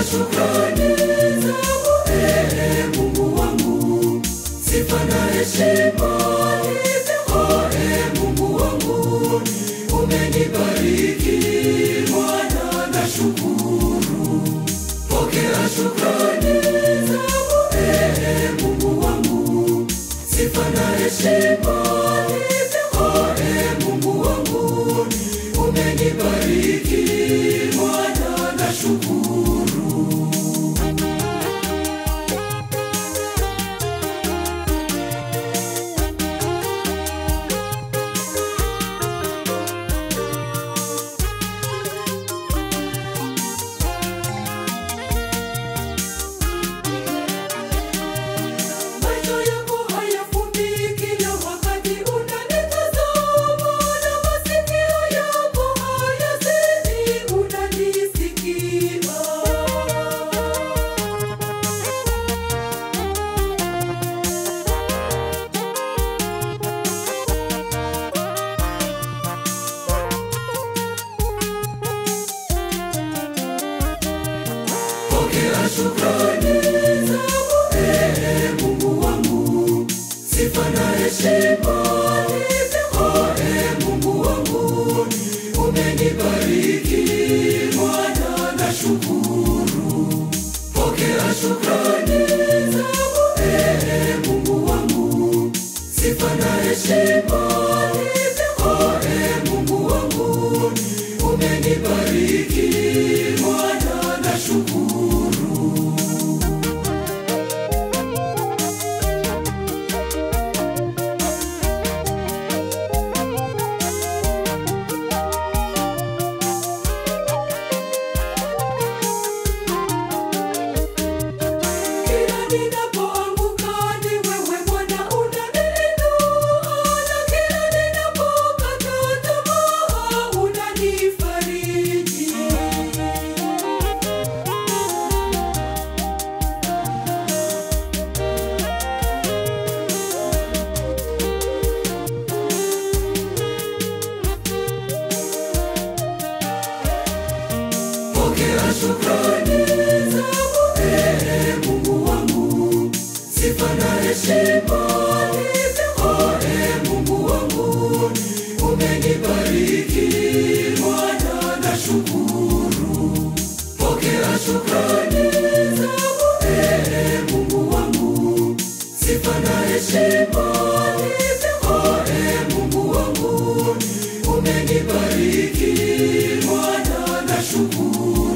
shukrani zangu, ee Mungu wangu, sifa na heshima nivyo, ee Mungu wangu, umenibariki Bwana, nashukuru. Pokea shukrani zangu, ee Mungu wangu, sifa na heshima nivyo, ee Mungu wangu, umenibariki Bwana, nashukuru. Macho yako hayafumbi kila wakati unanitazama, na masikio yako hayazidi unanisikia. Pokea shukrani zangu, ee Mungu wangu, sifa na heshima nivyo, ee Mungu wangu, umenibariki Bwana, nashukuru. Pokea shukrani zangu, ee Mungu wangu, sifa na heshima nivyo, ee Mungu wangu, umenibariki Bwana, nashukuru. Kila ninapoanguka ni wewe Bwana unaniinua, na kila ninapokata tamaa unanifariji. Pokea shukrani zangu, ee Mungu wangu, sifa na heshima nivyo, ee Mungu wangu, umenibariki Bwana, nashukuru. Pokea shukrani zangu, ee Mungu wangu, sifa na heshima nivyo, ee Mungu wangu, umenibariki Bwana, nashukuru.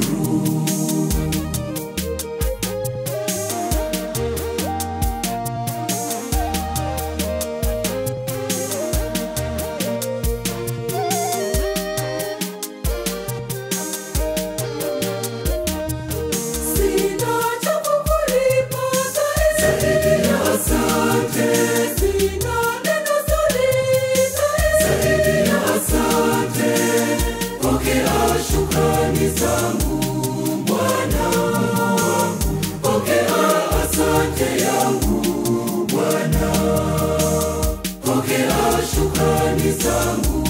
Sina cha kukulipa zaidi ya asante. Sina neno zuri zaidi ya asante. Pokea shukrani zangu Bwana wangu, pokea asante yangu Bwana, pokea shukrani zangu